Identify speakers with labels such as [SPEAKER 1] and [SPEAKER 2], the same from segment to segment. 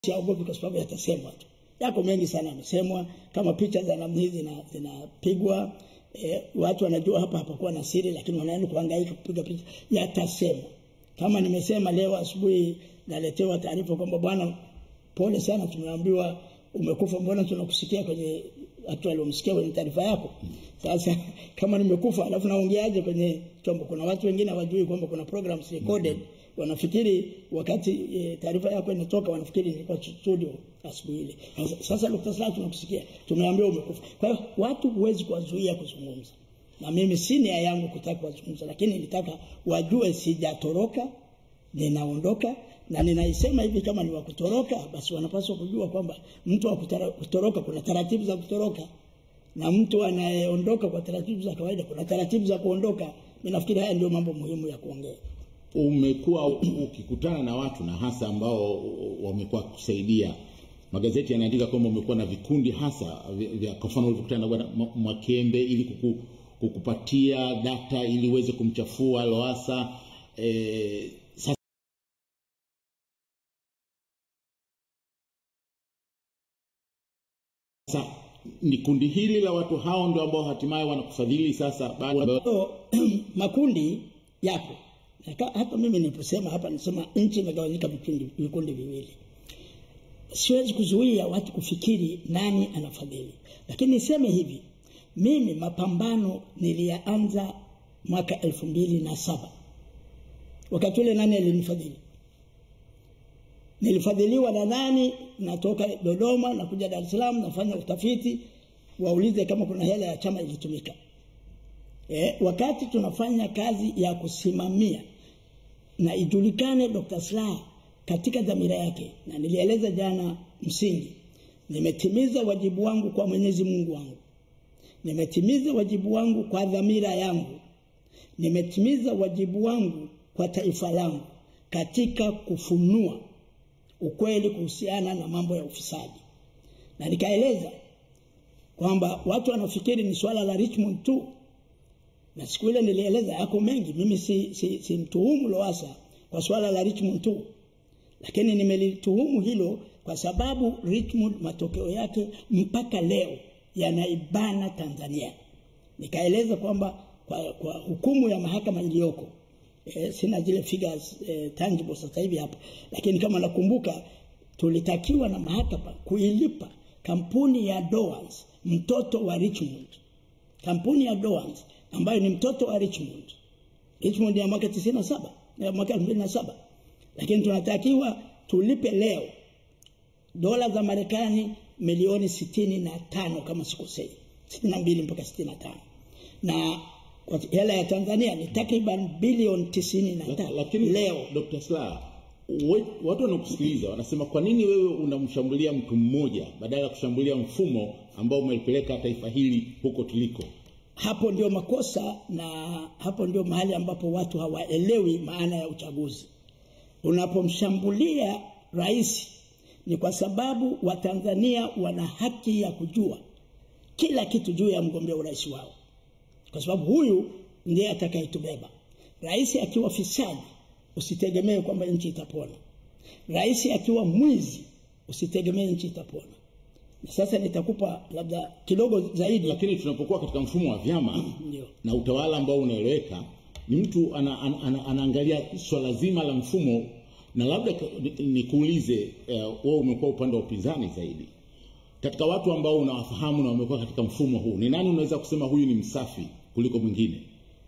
[SPEAKER 1] siogopi kwa sababu yatasemwa tu. Yako mengi sana yamesemwa, kama picha za namna hizi zina- zinapigwa e, watu wanajua hapa hapakuwa na siri, lakini wanaenda kuhangaika kupiga picha, yatasemwa. Kama nimesema leo asubuhi, naletewa taarifa kwamba bwana, pole sana, tumeambiwa umekufa, mbona tunakusikia kwenye watu waliomsikia kwenye taarifa yako. Sasa kama nimekufa alafu naongeaje kwenye chombo? Kuna watu wengine hawajui kwamba kuna programs recorded wanafikiri wakati e, taarifa yako inatoka wanafikiri nilikuwa studio asubuhi ile. Sasa- Sasa Dr. Slaa tunakusikia, tumeambiwa umekufa. Kwa hiyo watu huwezi kuwazuia kuzungumza, na mimi si nia yangu kutaka kuwazungumza, lakini nitaka wajue sijatoroka, ninaondoka na ninaisema hivi kama ni wa kutoroka, basi wanapaswa kujua kwamba mtu wa kutara- kutoroka kuna taratibu za kutoroka na mtu anayeondoka kwa taratibu za kawaida kuna taratibu za kuondoka. Mimi nafikiri haya ndio mambo muhimu ya kuongea.
[SPEAKER 2] umekuwa ukikutana na watu na hasa ambao wamekuwa kusaidia magazeti yanaandika kwamba umekuwa na vikundi hasa vya- vya kwa mfano ulivyokutana na bwana Mwa- Mwakembe ili kuku, kukupatia data ili uweze kumchafua Lowassa eh, sasa sasa ni kundi hili la watu hao ndio ambao hatimaye wanakufadhili sasa baada
[SPEAKER 1] So, makundi yapo Na ka- hata mimi niliposema hapa nisema nchi imegawanyika vikundi, vikundi viwili siwezi kuzuia watu kufikiri nani anafadhili lakini niseme hivi mimi mapambano niliyaanza mwaka elfu mbili na saba wakati ule nani alinifadhili nilifadhiliwa na nani natoka dodoma nakuja dar es salaam nafanya utafiti waulize kama kuna hela ya chama ilitumika eh, wakati tunafanya kazi ya kusimamia na ijulikane Dr. Slaa katika dhamira yake, na nilieleza jana msingi, nimetimiza wajibu wangu kwa Mwenyezi Mungu wangu, nimetimiza wajibu wangu kwa dhamira yangu, nimetimiza wajibu wangu kwa taifa langu katika kufunua ukweli kuhusiana na mambo ya ufisadi, na nikaeleza kwamba watu wanafikiri ni swala la Richmond tu na siku ile nilieleza yako mengi. Mimi si, si, si mtuhumu Lowassa kwa swala la Richmond tu, lakini nimelituhumu hilo kwa sababu Richmond matokeo yake mpaka leo yanaibana Tanzania. Nikaeleza kwamba kwa, kwa hukumu ya mahakama iliyoko e, sina zile figures e, tangible sasa hivi hapa, lakini kama nakumbuka tulitakiwa na mahakama kuilipa kampuni ya Dowans mtoto wa Richmond kampuni ya Dowans ambayo ni mtoto wa Richmond. Richmond ya mwaka 97 ya mwaka 2007, lakini tunatakiwa tulipe leo dola za Marekani milioni sitini na tano kama sikosei, sitini na mbili mpaka sitini na tano na kwa hela ya Tanzania ni takriban bilioni tisini na tano
[SPEAKER 2] lakini
[SPEAKER 1] leo.
[SPEAKER 2] Dr. Slaa we- watu wanakusikiliza wanasema kwa nini wewe unamshambulia mtu mmoja badala ya kushambulia mfumo ambao umelipeleka taifa hili huko tuliko
[SPEAKER 1] hapo ndio makosa na hapo ndio mahali ambapo watu hawaelewi maana ya uchaguzi. Unapomshambulia rais ni kwa sababu Watanzania wana haki ya kujua kila kitu juu ya mgombea urais wao, kwa sababu huyu ndiye atakayetubeba. Rais akiwa fisadi, usitegemee kwamba nchi itapona. Rais akiwa mwizi, usitegemee nchi itapona. Na sasa nitakupa labda kidogo zaidi.
[SPEAKER 2] lakini tunapokuwa katika mfumo wa vyama
[SPEAKER 1] Ndio.
[SPEAKER 2] na utawala ambao unaeleweka ni mtu ana, ana, ana, anaangalia swala zima la mfumo na labda ka- ni- nikuulize uh, wewe umekuwa upande wa upinzani zaidi katika watu ambao unawafahamu na wamekuwa katika mfumo huu ni nani unaweza kusema huyu ni msafi kuliko mwingine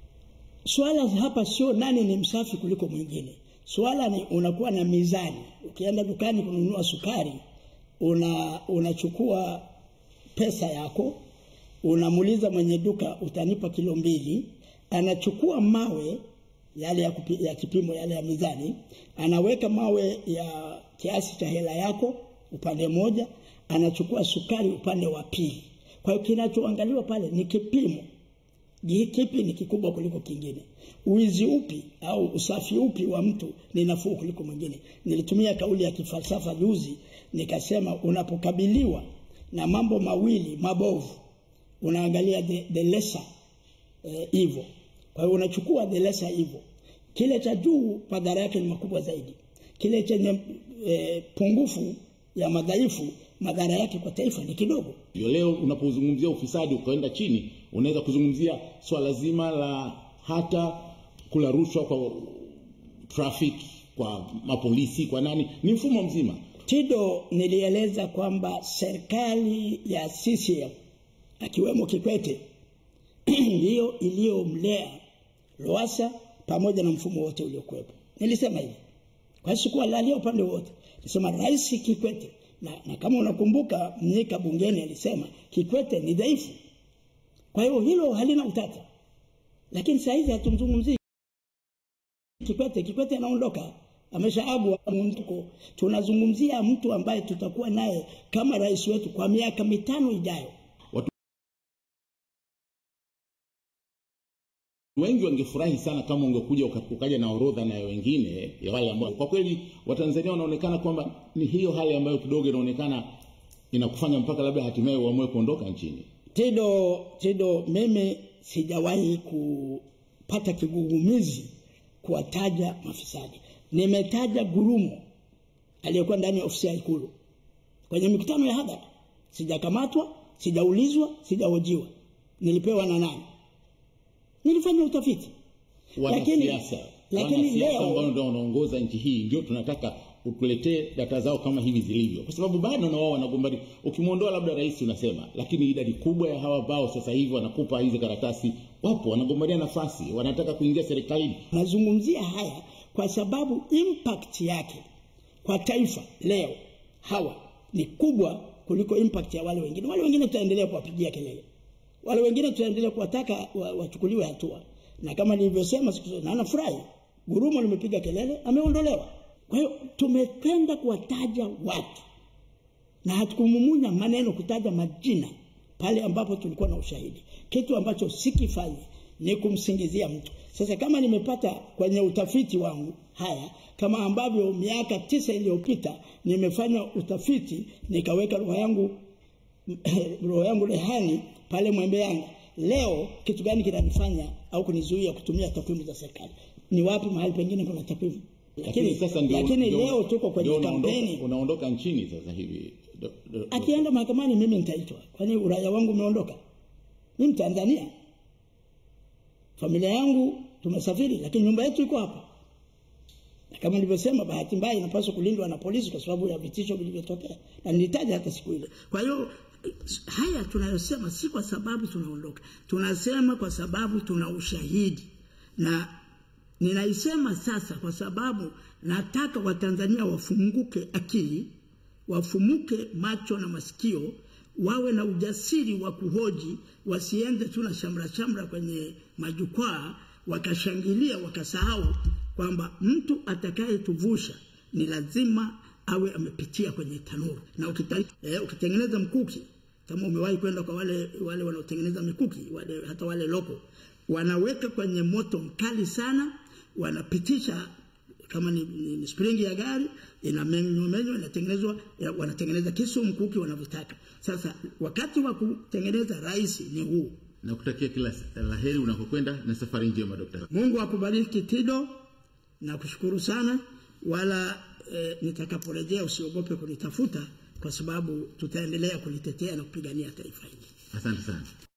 [SPEAKER 1] Swala hapa sio nani ni msafi kuliko mwingine. Swala ni unakuwa na mizani. Ukienda dukani kununua sukari, una unachukua pesa yako, unamuuliza mwenye duka utanipa kilo mbili, anachukua mawe yale ya, kupi, ya kipimo yale ya mizani, anaweka mawe ya kiasi cha hela yako upande mmoja, anachukua sukari upande wa pili. Kwa hiyo kinachoangaliwa pale ni kipimo Je, kipi ni kikubwa kuliko kingine? Uwizi upi au usafi upi wa mtu ni nafuu kuliko mwingine? Nilitumia kauli ya kifalsafa juzi, nikasema unapokabiliwa na mambo mawili mabovu, unaangalia the, the lesser eh, evil. Kwa hiyo unachukua the lesser evil. Kile cha juu madhara yake ni makubwa zaidi, kile chenye eh, pungufu ya madhaifu, madhara yake kwa taifa ni kidogo.
[SPEAKER 2] Ndio leo unapozungumzia ufisadi ukaenda chini, unaweza kuzungumzia swala zima la hata kula rushwa kwa trafiki, kwa mapolisi, kwa nani, ni mfumo mzima.
[SPEAKER 1] Tido, nilieleza kwamba serikali ya CCM akiwemo Kikwete ndiyo iliyomlea Lowassa pamoja na mfumo wote uliokuwepo. Nilisema hivi kwa sikuwalalia upande wote, nilisema Rais Kikwete na, na kama unakumbuka Mnyika bungeni alisema Kikwete ni dhaifu, kwa hiyo hilo halina utata, lakini saa hizi hatumzungumzii Kikwete. Kikwete anaondoka ameshaabu mtuko. Tunazungumzia mtu ambaye tutakuwa naye kama rais wetu kwa miaka mitano ijayo.
[SPEAKER 2] Watu wengi wangefurahi sana kama ungekuja uka- ukaja na orodha na wengine ya wale ambao kwa kweli Watanzania wanaonekana kwamba ni hiyo hali ambayo kidogo inaonekana inakufanya mpaka labda hatimaye uamue kuondoka nchini.
[SPEAKER 1] Tido, Tido, mimi sijawahi kupata kigugumizi kuwataja mafisadi. Nimetaja Gurumo aliyekuwa ndani ya ofisi ya Ikulu kwenye mikutano ya hadhara. Sijakamatwa, sijaulizwa, sijahojiwa. Nilipewa na nani? Nilifanya utafiti. Lakini-
[SPEAKER 2] Wanasiasa
[SPEAKER 1] lakini
[SPEAKER 2] wanasiasa
[SPEAKER 1] leo-
[SPEAKER 2] ambao ndio wanaongoza nchi hii ndio tunataka utuletee data zao kama hivi zilivyo, kwa sababu bado na wao wanagombania. Ukimwondoa labda rais unasema, lakini idadi kubwa ya hawa ambao sasa hivi wanakupa hizi karatasi wapo, wanagombania nafasi, wanataka kuingia serikalini.
[SPEAKER 1] Nazungumzia haya kwa sababu impact yake kwa taifa leo hawa ni kubwa kuliko impact ya wale wengine. Wale wengine tutaendelea kuwapigia kelele, wale wengine tutaendelea kuwataka wa- wachukuliwe hatua, na kama nilivyosema siku zote, na nafurahi Gurumo limepiga kelele, ameondolewa. Kwa hiyo tumependa kuwataja watu na hatukumumunya maneno kutaja majina pale ambapo tulikuwa na ushahidi. Kitu ambacho sikifanya ni kumsingizia mtu. Sasa kama nimepata kwenye utafiti wangu haya, kama ambavyo miaka tisa iliyopita nimefanya utafiti nikaweka roho yangu roho yangu rehani pale Mwembe Yanga, leo kitu gani kinanifanya au kunizuia kutumia takwimu za serikali? Ni wapi mahali pengine kuna takwimu? Lakini,
[SPEAKER 2] sasa ndio,
[SPEAKER 1] lakini
[SPEAKER 2] ndio-
[SPEAKER 1] leo tuko kwenye
[SPEAKER 2] ndio unaondoka,
[SPEAKER 1] kampeni
[SPEAKER 2] unaondoka nchini sasa hivi do, do, do.
[SPEAKER 1] akienda mahakamani mimi nitaitwa kwani uraia wangu umeondoka mimi mtanzania familia yangu tumesafiri lakini nyumba yetu iko hapa na kama nilivyosema bahati mbaya inapaswa kulindwa na polisi kwa sababu ya vitisho vilivyotokea na nilitaja hata siku ile kwa hiyo haya tunayosema si kwa sababu tunaondoka tunasema kwa sababu tuna ushahidi na ninaisema sasa kwa sababu nataka watanzania wafunguke akili wafumuke macho na masikio wawe na ujasiri wa kuhoji wasiende tu na shamra shamra kwenye majukwaa wakashangilia wakasahau kwamba mtu atakayetuvusha ni lazima awe amepitia kwenye tanuru na ukita, eh, ukitengeneza mkuki kama umewahi kwenda kwa wale wale wanaotengeneza mikuki wale, hata wale loko wanaweka kwenye moto mkali sana wanapitisha kama ni, ni, ni springi ya gari inamenywa inatengenezwa ya, wanatengeneza kisu mkuki wanavyotaka sasa wakati wa kutengeneza rahisi ni huu
[SPEAKER 2] Nakutakia kila la heri unakokwenda na safari njema Dr.
[SPEAKER 1] mungu akubariki tido na kushukuru sana wala e, nitakaporejea usiogope kunitafuta kwa sababu tutaendelea kulitetea na kupigania taifa hili
[SPEAKER 2] Asante sana.